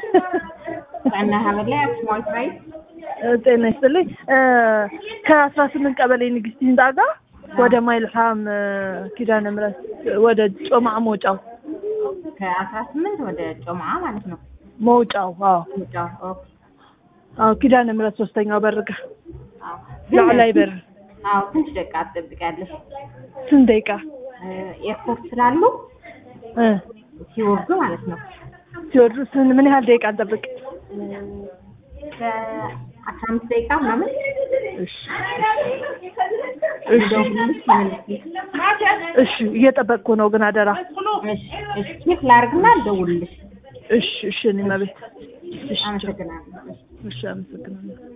እና ሀበላ ስማርት ራይት ጤና ይስጥልኝ። ከአስራ ስምንት ቀበሌ ንግስት ህንጻ ጋር ወደ ማይልሃም ኪዳነ ምሕረት ወደ ጮማዕ መውጫው ከአስራ ስምንት ወደ ጮማ ማለት ነው። መውጫው አዎ መውጫው ኦኬ። አዎ ኪዳነ ምሕረት ሶስተኛው በር ጋር አዎ ላዕላይ በር አዎ ትንሽ ደቂቃ ትጠብቂያለሽ። ስንት ደቂቃ ኤርፖርት ስላሉ እ ሲወርዱ ማለት ነው። ሲወርዱ ስን- ምን ያህል ደቂቃ እንጠብቅ? ከአስራ አምስት ደቂቃ ምናምን እሺ እሺ እሺ እየጠበቅኩ ነው ግን አደራ። እሺ እሺ ቼክ ላድርግና ልደውልልሽ። እሺ እሺ እኔ መቤት እሺ አመሰግናለሁ። እሺ አመሰግናለሁ።